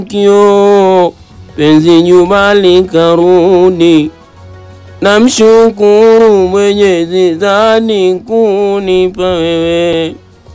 kio penzi nyuma likarudi, namshukuru Mwenyezi zani kunipa wewe.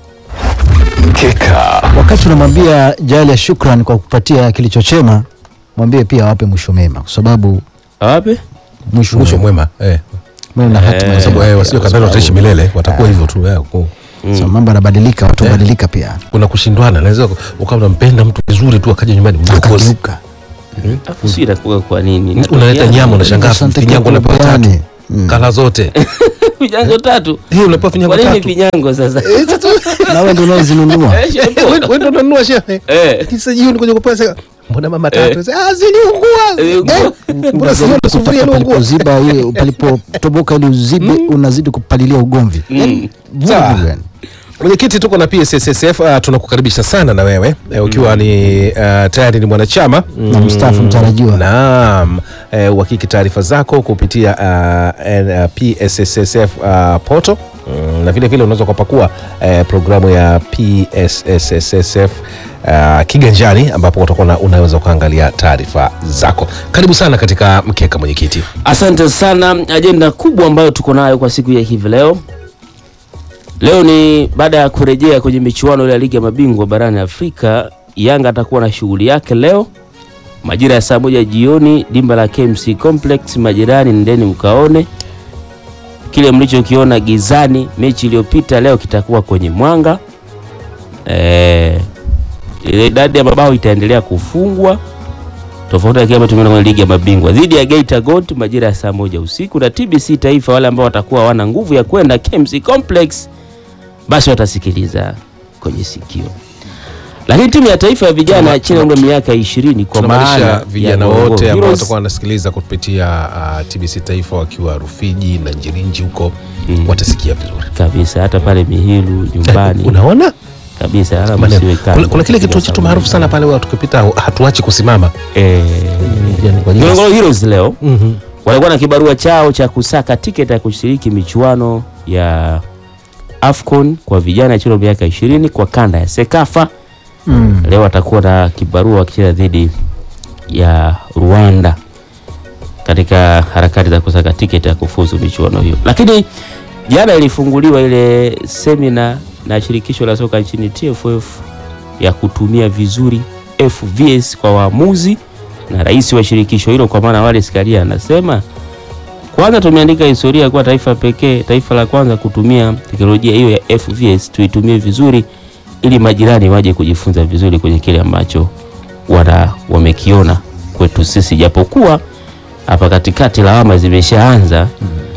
Mkeka. Wakati unamwambia Jali ya shukran kwa kupatia kilicho chema, mwambie pia awape mwisho mema, kwa sababu Awape mwisho mwisho mwema mwema eh. mwema na hatima Kwa sababu njema eh, pia, wasio kwa kadhani wataishi sababu, milele watakuwa hivyo tu eh, ku- so mambo yanabadilika, watu wabadilika pia, kuna kushindwana naweza ukawa unampenda mtu vizuri tu akaja nyumbani mdokozi akageuka afu si inakuwa kwa nini? unaleta Inatokeana. nyama unashangaa Asante vinyango kwa unapewa tatu kupeani. Mm. kala zote Vinyango tatu. hii unapewa vinyango Kwa nini tatu vinyango sasa? na wewe ndio unaozinunua. Eh, shepo. Wewe- wewe ndio unanunua shehe Eh. kisa jioni kuja kupewa sasa mbona mama tatu ah ziliungua Ziliungua. Eh, mbona siona sufuria Kutaka iliungua palipoziba ile palipotoboka ili uzibe, unazidi kupalilia ugomvi. Mm. Sawa. Vurugu yani. Mwenyekiti, tuko na PSSSF. Uh, tunakukaribisha sana na wewe uh, ukiwa ni uh, tayari ni mwanachama Na mstaafu mtarajiwa. Naam, uh, uhakiki taarifa zako kupitia uh, N- uh, PSSSF uh, poto mm, na vile vile unaweza ukapakua uh, programu ya PSSSF uh, kiganjani ambapo utakuwa na- unaweza ukaangalia taarifa zako. Karibu sana katika mkeka mwenyekiti. Asante sana. Ajenda kubwa ambayo tuko nayo kwa siku ya hivi leo, leo ni baada ya kurejea kwenye michuano ile ya ligi ya mabingwa barani Afrika. Yanga atakuwa na shughuli yake leo majira ya saa moja jioni, dimba la KMC Complex. Majirani, ndeni mkaone kile mlichokiona gizani mechi iliyopita, leo kitakuwa kwenye mwanga. Eh, ile idadi ya mabao itaendelea kufungwa tofauti na kile ambacho tumeona kwenye ligi ya mabingwa dhidi ya Geita Gold majira ya saa moja usiku na TBC Taifa. Wale ambao watakuwa hawana nguvu ya kwenda KMC Complex basi watasikiliza kwenye sikio. Lakini timu ya taifa ya vijana Tuna- chini ya umri wa miaka 20 kwa maana tunamaanisha ya vijana Ngorongoro wote ambao Heroes, watakuwa wanasikiliza kupitia uh, TBC Taifa wakiwa Rufiji na Njirinji huko watasikia vizuri. kabisa, hata pale Mihilu nyumbani Unaona kabisa, hata Maneno. msiwe kando. kuna, kuna kile kituo chetu maarufu sana pale huwa tukipita hatuachi kusimama eh, Yani kwa ajili ya- Ngorongoro Heroes leo Mhm. walikuwa na kibarua chao cha kusaka tiketi ya kushiriki michuano ya AFCON kwa vijana chini ya miaka 20 kwa kanda ya Sekafa. Mm. Leo watakuwa na kibarua wakicheza dhidi ya Rwanda katika harakati za kusaka tiketi ya kufuzu michuano hiyo. Lakini jana ilifunguliwa ile semina na shirikisho la soka nchini TFF ya kutumia vizuri FVS kwa waamuzi na rais wa shirikisho hilo kwa maana Wallace Karia anasema kwanza tumeandika historia kuwa taifa pekee, taifa la kwanza kutumia teknolojia hiyo ya FVS, tuitumie vizuri ili majirani waje kujifunza vizuri kwenye kile ambacho wana wamekiona kwetu sisi, japokuwa hapa katikati lawama zimeshaanza.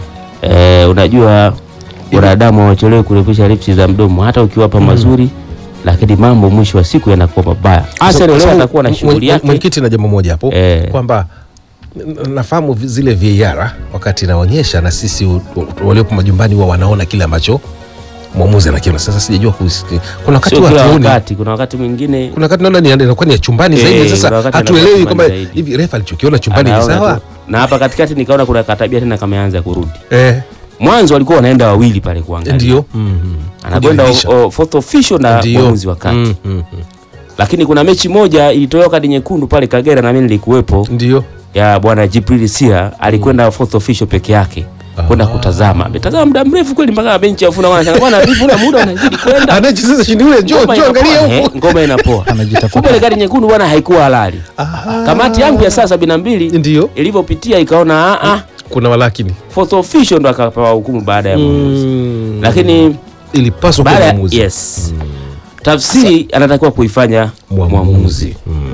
E, unajua wanadamu hawachelewi kurefusha lipsi za mdomo, hata ukiwapa mazuri, lakini mambo mwisho wa siku yanakuwa mabaya. Arsenal leo Sababu atakuwa na mwe- shughuli mwe- yake Mwenyekiti na jambo moja hapo Eh. kwamba n- nafahamu vi- zile VAR wakati inaonyesha na sisi u- u- waliopo majumbani huwa wanaona kile ambacho mwamuzi anakiona. Sasa sijajua kusi- kuna wakati sio huwa kila hatuoni. wakati. Kuna wakati mwingine kuna wakati naona ni- inakuwa ni ya chumbani Eh, zaidi. kuna Sasa wakati hatuelewi inakuwa kwamba chumbani zaidi. hivi refa alichokiona chumbani ni anaona sawa. tu. na hapa katikati nikaona kuna katabia tena kameanza kurudi. Eh, Mwanzo walikuwa wanaenda wawili pale kuangalia, ndio Mhm. anakwenda Kujiridhisha. o- o- fourth official na Ndio. mwamuzi wa kati. Mhm, mhm. Lakini kuna mechi moja ilitolewa kadi nyekundu pale Kagera, na mimi nilikuwepo, Ndio. ya bwana Jibril Sia alikwenda fourth official peke yake kwenda kutazama. Ametazama muda mrefu kweli mpaka benchi afuna wanashangaa bwana, vipi una muda unazidi kwenda Anacheza shindi ule, njoo Ngoma njoo angalia inapoa, huko. eh, ngoma inapoa. Anajitafuta. Kumbe ile kadi nyekundu bwana haikuwa halali. Aha. Kamati yangu ya saa sabini na mbili Ndio. ilivyopitia ikaona ah, ah, Kuna walakini. fourth official ndo akapewa hukumu baada ya mwamuzi. Mm. Lakini ilipaswa kuwa baada ya mwamuzi. yes, tafsiri anatakiwa kuifanya mwamuzi. Mwamuzi.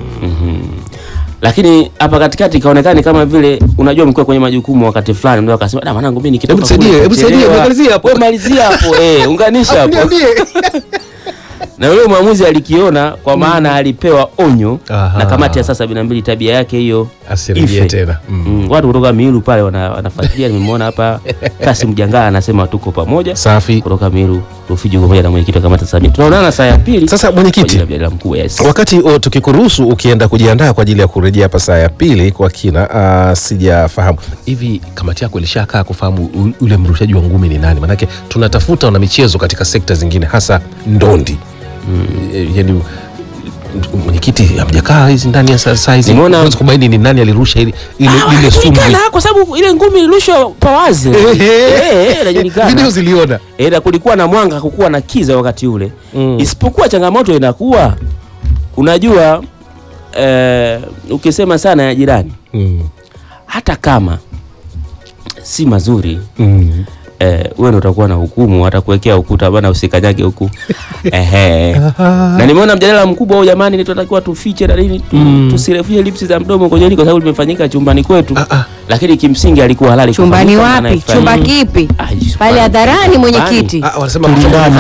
Lakini hapa katikati ikaonekana kama vile unajua mkiwa kwenye majukumu wakati fulani ndio akasema da mwanangu mimi nikitoka Hebu nisaidie, kule hebu nisaidie, nitachelewa." malizia hapo. Wewe malizia hapo eh, unganisha hapo. Niambie. Na yule mwamuzi alikiona kwa maana alipewa onyo Aha. na kamati ya saa sabini na mbili tabia yake hiyo Asirejee ife. tena. Mm. Mm, watu kutoka Miilu pale wana- wanafuatilia. Nimemwona hapa Kasim Jangaa anasema tuko pamoja Safi. kutoka Miilu Rufiji, pamoja na mwenyekiti wa kamati ya Samia. Tunaonana saa ya pili Sasa kwa mwenyekiti, ajili ya mjadala mkuu. Yes. wakati o, tukikuruhusu ukienda kujiandaa kwa ajili ya kurejea hapa saa ya pili kwa kina, uh, sijafahamu hivi kamati yako ilishakaa kufahamu u- ule mrushaji wa ngumi ni nani? Manake tunatafuta wana michezo katika sekta zingine hasa ndondi mm. Yani mwenyekiti hamjakaa hizi ndani ya saa saa hizi Nimeona- huwezi kubaini ni nani alirusha ile ile ile sumu inajulikana kwa sababu ile ngumi ilirushwa pawazi Eh, eh, inajulikana video ziliona Eh, na kulikuwa na mwanga kukuwa na kiza wakati ule Mm. isipokuwa changamoto inakuwa unajua eh, ukisema sana ya jirani mm. hata kama si mazuri Mm. eh, wewe ndo utakuwa na hukumu atakuwekea ukuta bana usikanyage huku ehe na nimeona mjadala mkubwa huu jamani ni tunatakiwa tufiche na nini tu, Mm. tusirefushe lipsi za mdomo kwenye hili kwa sababu limefanyika chumbani kwetu Ah, ah. lakini kimsingi alikuwa halali chumbani kufanyika, wapi maana chumba haifai. kipi Ah, chumbani. pale hadharani mwenyekiti Ah, wanasema Kulingana.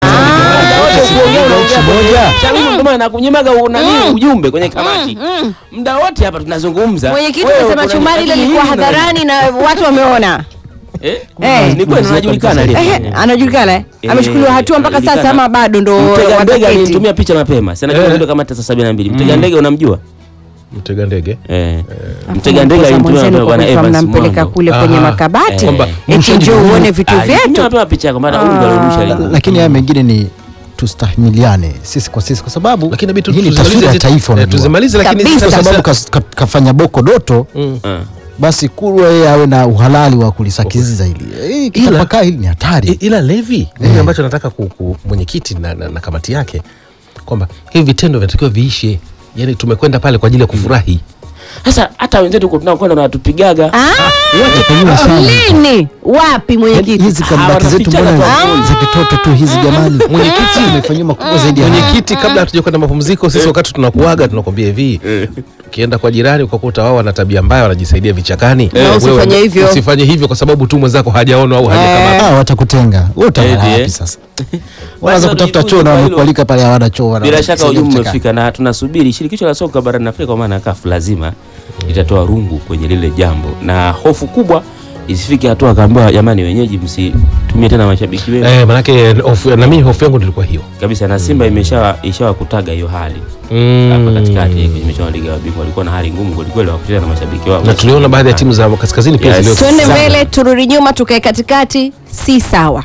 nakunyimaga nani ujumbe kwenye kamati muda wote hapa tunazungumza mwenyekiti Wewe amesema kuna- chumbani ile lakini ilikuwa hili una- hadharani na watu wameona Eh? Eh. ni kweli unajulikana Ehe, anajulikana eh? Eh, amechukuliwa hatua mpaka sasa anajulikana. ama bado ndo mtega ndege wataketi alinitumia picha mapema sana Eh. ndio kama tasa sabini na mbili mtega ndege unamjua mtega ndege eh Alafu mtega ndege mpoza alinitumia mwenzenu mapema kwa bwana kufa Evans mnampeleka Mwango kule kwenye Aha. makabati Kwamba eti njoo uone vitu Alinitumia vyetu mapema picha yako maana huyu ndo alirusha ile ngumi. lakini haya mengine ni tustahimiliane sisi kwa sisi kwa sababu lakini inabidi hii ni tuzimalize taswira ya zi- taifa eh, unajua. tuzimalize lakini Kabisa. kwa sasa- sababu kas- ka- kafanya boko doto Mm. Ah. basi kurwa yeye awe na uhalali wa kulisakiziza hili hii kitapakaa hili ni I- hatari ila levi mimi ambacho nataka ku, ku, mwenyekiti na, na, na kamati yake kwamba hivi vitendo vinatakiwa viishe yani tumekwenda pale kwa ajili ya kufurahi sasa hata wenzetu huko tunakwenda wanatupigaga Ah, Tunafanyiwa sana. lini wapi Yaani mwenyekiti hizi kambati Ah, zetu wanafichana mbona kwa za kitoto tu hizi jamani mwenyekiti imefanyiwa makubwa zaidi ya haya. mwenyekiti kabla hatuja kwenda mapumziko sisi wakati tunakuaga tunakwambia hivi ukienda kwa jirani ukakuta wao wana tabia mbaya wanajisaidia vichakani Na wewe usifanye hivyo. usifanye hivyo kwa sababu tu mwenzako hajaonwa au hajakamata Ah, watakutenga wewe utaona Eti, eh. wapi sasa wanaanza Basi kutafuta choo na kwa hilo. wamekualika pale hawana choo wana- bila shaka wanasaidia ujumbe vichakani. umefika na tunasubiri shirikisho la soka barani Afrika kwa maana CAF lazima litatoa rungu kwenye lile jambo, na hofu kubwa isifike hatua akaambiwa jamani, wenyeji msitumie tena mashabiki wenu eh, manake hofu- na mimi hofu yangu ndilikuwa hiyo kabisa, na Simba imeshawa ishawakutaga hiyo hali hapa katikati kwenye michuano ya ligi ya mabingwa, walikuwa na hali ngumu kwelikweli wa kucheza na mashabiki wao na tuliona baadhi ya timu za kaskazini pia Yes. zilio twende Sana. mbele turudi nyuma tukae katikati si sawa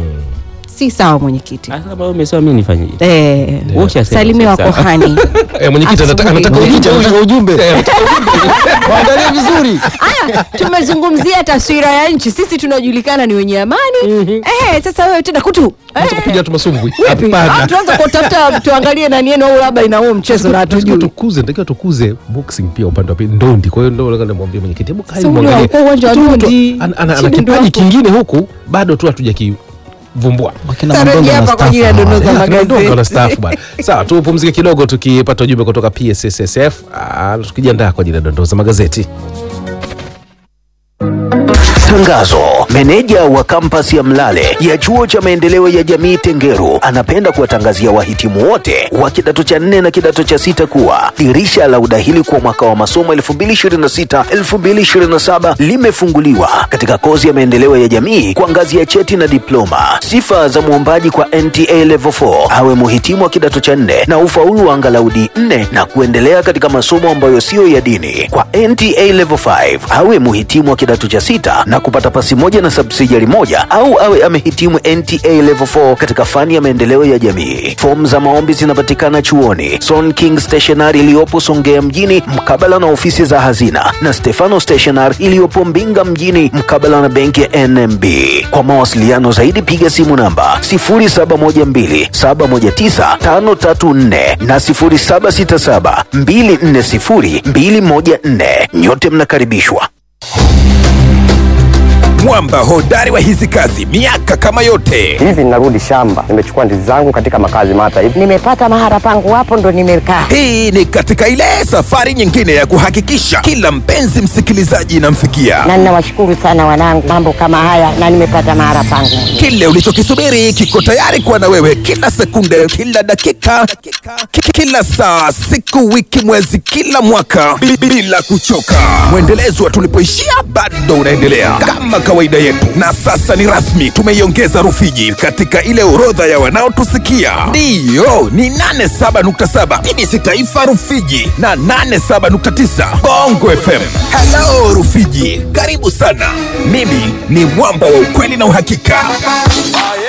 si sawa mwenyekiti Sasa kama wewe umesema mimi nifanyeje? Eh, Wewe ushasema salimiwa sawa. kohani eh, mwenyekiti anataka Asubuhi. anataka Mwenyekiti ujumbe anataka ujumbe Eh, waangalie vizuri Aya, tumezungumzia taswira ya nchi sisi tunajulikana ni wenye amani eh, sasa wewe tena kutu anataka kupiga tu masumbwi Vipi? Ah, hapana tuanze kutafuta tuangalie nani yenu au labda ina huo mchezo na Lazima hatujui tukuze natakiwa tukuze boxing pia upande wa pili ndondi kwa hiyo ndo nataka nimwambie mwenyekiti hebu kai Si unajua muangalie ulikuwa uwanja wa Mtoto ndondi. ana- ana ana Shida ndio kipaji hapo. kingine huku bado tu hatujakivumbua wakina Tarejea Mandonga hapa kwa ajili ya wanastaafu dondoo za hawa. magazeti. Kidogo na staff bwana. Sawa, tupumzike kidogo tukipata ujumbe kutoka PSSSF ah, tukijiandaa kwa ajili ya dondoo za magazeti. Tangazo. Meneja wa kampasi ya Mlale ya chuo cha maendeleo ya jamii Tengeru anapenda kuwatangazia wahitimu wote wa kidato cha nne na kidato cha sita kuwa dirisha la udahili kwa mwaka wa masomo 2026-2027 limefunguliwa katika kozi ya maendeleo ya jamii kwa ngazi ya cheti na diploma. Sifa za mwombaji kwa NTA Level 4 awe muhitimu wa kidato cha nne na ufaulu wa angalau D4 na kuendelea katika masomo ambayo siyo ya dini. Kwa NTA Level 5 awe muhitimu wa kidato cha sita na kupata pasi moja na subsidiary moja au awe amehitimu NTA Level 4 katika fani ya maendeleo ya jamii. Fomu za maombi zinapatikana chuoni Son King Stationery iliyopo Songea mjini mkabala na ofisi za hazina na Stefano Stationery iliyopo Mbinga mjini mkabala na benki ya NMB. Kwa mawasiliano zaidi piga simu namba 0712719534 na 0767240214. Nyote mnakaribishwa. mwamba hodari wa hizi kazi miaka kama yote hivi ninarudi shamba nimechukua ndizi zangu katika makazi mata hivi nimepata mahara pangu hapo ndo nimekaa hii ni katika ile safari nyingine ya kuhakikisha kila mpenzi msikilizaji inamfikia na ninawashukuru sana wanangu mambo kama haya na nimepata mahara pangu kile ulichokisubiri kiko tayari kuwa na wewe kila sekunde kila dakika ki- kila saa siku wiki mwezi kila mwaka bi- bila kuchoka mwendelezo wa tulipoishia bado unaendelea kama kawaida yetu na sasa ni rasmi tumeiongeza rufiji katika ile orodha ya wanaotusikia ndiyo ni 87.7 bbc taifa rufiji na 87.9 bongo fm halo rufiji karibu sana mimi ni mwamba wa ukweli na uhakika